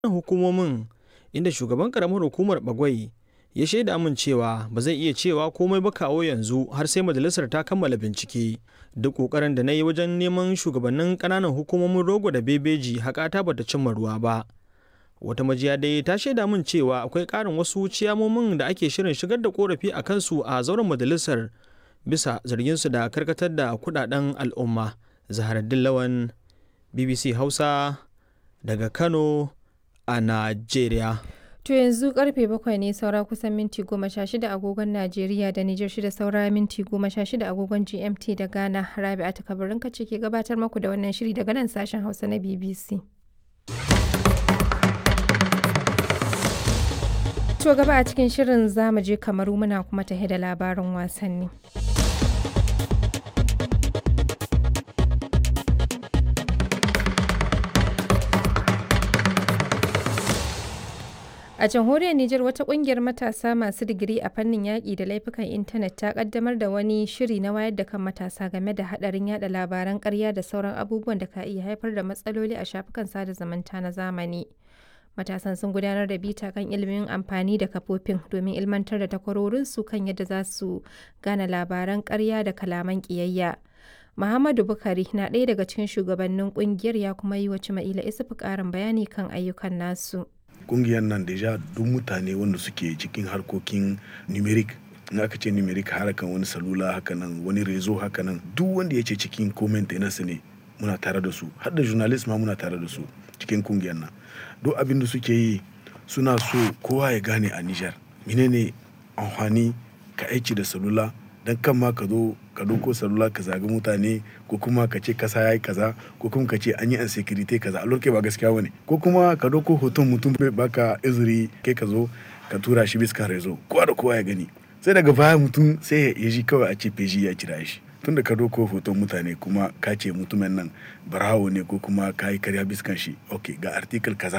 hukumomin inda shugaban karamar hukumar bagwai ya shaida min cewa ba zai iya cewa komai ba kawo yanzu har sai majalisar ta kammala bincike duk kokarin da na yi wajen neman shugabannin kananan hukumomin rogo da bebeji haƙata bata cimma ruwa ba wata majiya dai ta shaida min cewa akwai ƙarin wasu ciyamomin da ake shirin shigar da korafi a kansu a zauren majalisar bisa zarginsu da karkatar da kudaden al'umma zaharaddin lawan bbc hausa daga kano a najeriya To yanzu karfe bakwai ne saura kusan minti goma sha shida agogon Najeriya da Nijar shida saura minti goma sha shida agogon GMT da Ghana. Rabi'a ta kabarin kace ke gabatar maku da wannan shiri daga nan sashen Hausa na BBC. To gaba a cikin shirin za mu je kamaru muna kuma tahe da labarin wasanni. A jamhuriyar Nijar wata kungiyar matasa masu digiri a fannin yaƙi da laifukan intanet ta kaddamar da wani shiri na wayar da kan matasa game da haɗarin yada labaran ƙarya da sauran abubuwan da ka iya haifar da matsaloli a shafukan sada zumunta na zamani. Matasan sun gudanar da bita kan ilimin amfani da kafofin domin ilmantar da takwarorinsu kan yadda za su gane labaran ƙarya da kalaman ƙiyayya. Muhammadu Bukari na ɗaya daga cikin shugabannin ƙungiyar ya kuma yi wa Cima'ila Isufu ƙarin bayani kan ayyukan nasu. kungiyar nan deja duk mutane wanda suke cikin harkokin numeric in aka ce numeric harakan wani salula hakanan wani rezo hakanan duk wanda ya ce cikin comment nasa ne muna tare da su har da journalist ma muna tare da su cikin kungiyar nan duk abin da suke yi suna so kowa ya gane a Nijar menene amfani ka aiki da salula dan kan ma ka zo ka doko salula ka zagi mutane ko kuma ka ce kasa yayi kaza ko kuma ka ce an yi insecurity kaza a lokacin ba gaskiya bane ko kuma ka doko hoton mutum bai baka izuri kai ka zo ka tura shi bisa rezo kowa da kowa ya gani sai daga baya mutum sai ya ji kawai a ce feji ya kira shi tun da ka doko hoton mutane kuma ka ce mutumin nan barawo ne ko kuma ka yi karya biskan shi ok ga article kaza